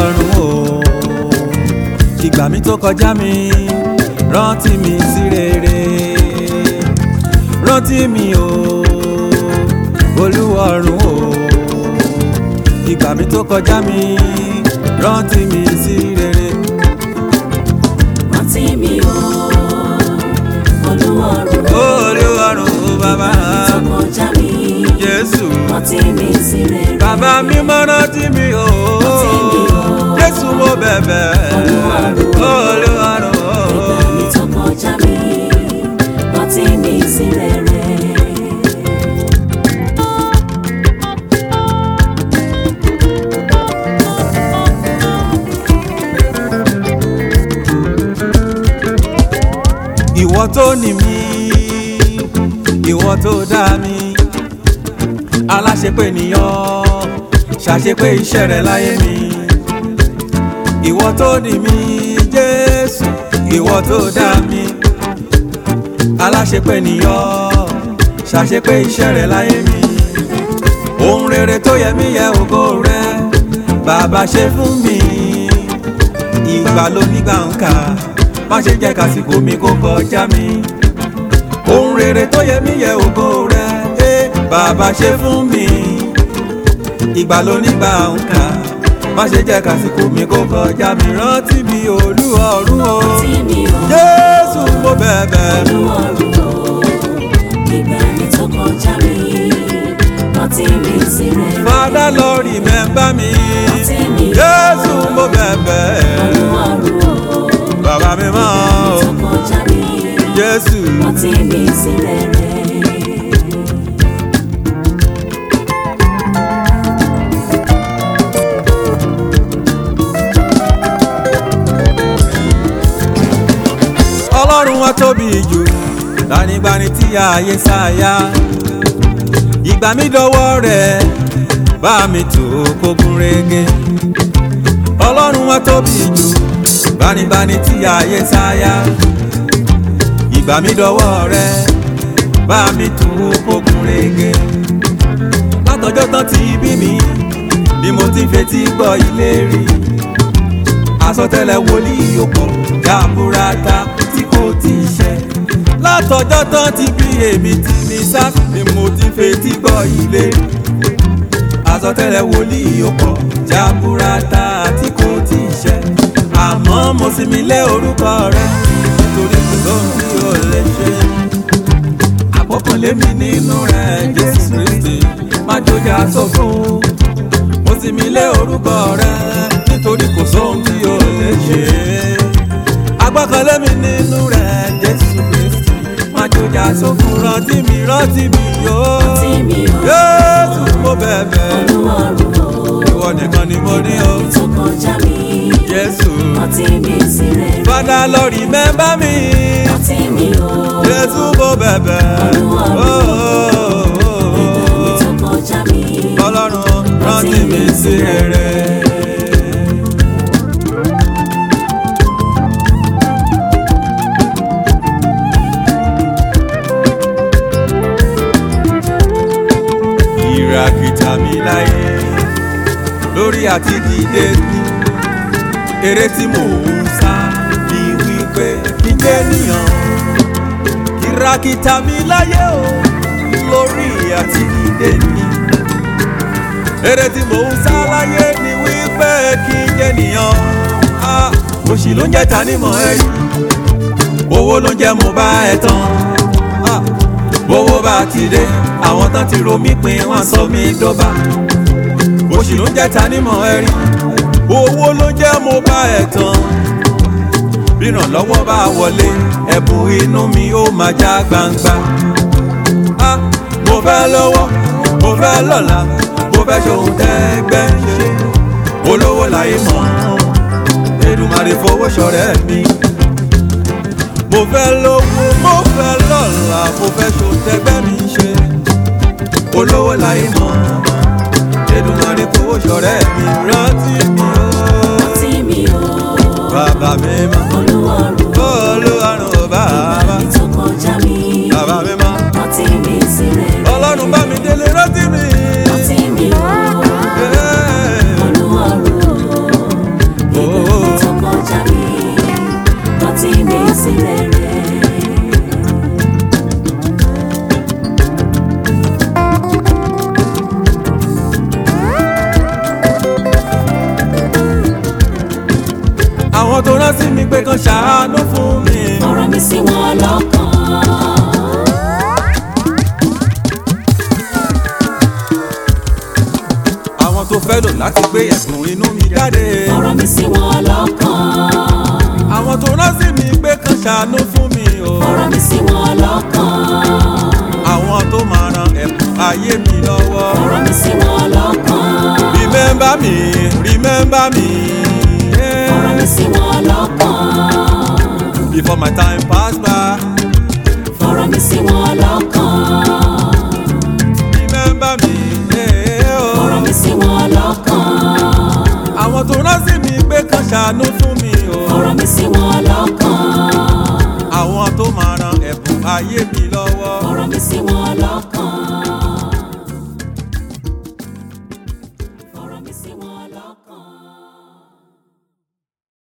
ọ̀run o ìgbà mi tó kọjá mi rántí mi sí rere rántí mi o olúwa ọ̀run o ìgbà mi tó kọjá mi rántí mi sí rere. rántí mi o olúwa ọ̀run olúwa ọ̀run o bàbá tó kọjá mi jésù rántí mi sí rere bàbá mi mọ́ rántí mi o Rántí mi o. jésù mo bẹ̀bẹ̀ Olúwa ọ̀run o. olúwa ọ̀run o. ìgbà mi tó kọjá mi rántí mi sí rere. ìwọ tó ní mi ìwọ tó dá mi aláṣepé nìyàn ṣàṣepé iṣẹ́ rẹ̀ láyé mi ìwọ tó ní mi jésù ìwọ tó dá mi aláṣepé nìyàn ṣàṣepé iṣẹ́ rẹ̀ láyé mi ohun rere tó yẹ mí yẹ ògo rẹ bàbá ṣe fún mi ìgbà ló nígbà ń kà má ṣe jẹ́ kásìkò mi kó kọjá mi ohun rere tó yẹ mí yẹ ògo rẹ ẹ bàbá ṣe fún mi ìgbà ló nígbà ń kà má ṣe jẹ́ kásìkò mi kó kọjá mi rántí mi olú ọ̀run o rántí mi o jésù mo bẹ̀bẹ̀ olúwa ọ̀run o ìgbà mi tó kọjá mi rántí mi sí rere. fada lọ remember mi rántí mi o jésù mo bẹ̀bẹ̀ olúwa ọ̀run o bàbá mi mọ́ tó kọjá mi jésù. rántí mi sí rere. ọlọ́run wa tóbi jù gbanigbani tí ààyè sáyà ìgbà mi dọwọ́ rẹ̀ bá mi tó kógun rege ọlọ́run wa tóbi jù gbanigbani tí ààyè sáyà ìgbà mi dọwọ́ rẹ̀ bá mi tó kógun rege látọjọ́ tán ti bí mi ni mo ti ń fetí gbọ́ ìlérí àsọtẹ́lẹ̀ wòlíì òpó jaburata tí kò tí ì ṣẹ. látọjọ́ tán ti bí èmi ti ní sá ni mo ti fetí gbọ́ ilé. àsọtẹ́lẹ̀ wòlíì òpó jaburata tí kò tí ì ṣẹ. àmọ́ mo sì mí lé orúkọ rẹ nítorí kò lóhun tí o lè ṣe. àpọ́kànlé mi nínú rẹ jésù kristi má jòjà sófo mo sì mí lé orúkọ rẹ nítorí kò sóhun tí o lè ṣe. agbákanlé mi nínú rẹ jésù kristi má jòjà sófin rántí mi rántí mi yóò. rántí mi o jésù mo bẹ̀bẹ̀ olúwa ọ̀run o ìwọ nìkan ni mo ní o. tó kọjá mi jésù rántí mi sí rere. fada lọ remember mi rántí mi o jésù mo bẹ̀bẹ̀. Olúwa Oh, oh, oh, ìgbà mi oh. tó kọjá mi ọlọ́run rántí mi sí rere. ìràkìtà mi láyé lórí àti dìde ní eré tí mò ń sá bí wípé kí n jẹ́ níyàn ìràkìtà mi láyé o lórí àti dìde ní eré tí mò ń sá láyé ni wípé kí n jẹ́ níyàn Ah, òṣì ló ń jẹ́ ta nímọ̀ ẹ̀yìn owó ló ń jẹ́ mo bá ẹ tán Ah, bówó bá ti dé àwọn tán ti ro mí pin wọn sọ mí dọ́ba òṣì ló ń jẹ́ ta nímọ̀ ẹ̀rí owó ló ń jẹ́ mo bá ẹ tán bírànlọ́wọ́ bá wọlé ẹ̀bùn inú mi ó máa já gbangba Ah, mo fẹ́ lọ́wọ́ mo fẹ́ lọ́la mo fẹ́ ṣòun tẹ́gbẹ́ ń ṣe olówó láyé mọ́ Èdùmàrè fowó ṣọ̀rẹ́ mi mo fẹ́ lówó mo fẹ́ lọ́la mo fẹ́ ṣòun tẹ́gbẹ́ mi ṣe olówó láyé mọ́ Èdùmàrè fowó ṣọ̀rẹ́ mi rántí mi ó rántí mi o bàbá mi mọ́ olúwa ọ̀run o olúwarùn ó ìgbà bàbá mi tó kọjá mi bàbá mi mọ́ rántí mi sí rere. ọlọ́run bá mi délé rántí mi. rántí mi o Hey. olúwa ọ̀run o kan ṣàánú fún mi. ọ̀rọ̀ mi sí wọn lọ́kàn. àwọn tó fẹ́ lò láti gbé ẹ̀sùn inú mi jáde. ọ̀rọ̀ mi sí wọn lọ́kàn. àwọn tó rán sí mi pé kan ṣàánú fún mi o. ọ̀rọ̀ mi sí wọn lọ́kàn. àwọn tó máa ran ẹ̀bùn ayé mi lọ́wọ́. ọ̀rọ̀ mi sí wọn lọ́kàn. remember me remember me. ọ̀rọ̀ mi Yeah. sí wọn lọ́kàn. before my time pass by. ọ̀rọ̀ mi sí wọn lọ́kàn. remember me. Yeah, oh. ọ̀rọ̀ mi sí wọn lọ́kàn. àwọn tó rán sí mi pé kan ṣàánú fún mi o. ọ̀rọ̀ mi sí wọn lọ́kàn. àwọn tó máa ran ẹ̀bùn ayé mi lọ́wọ́. ọ̀rọ̀ mi sí wọn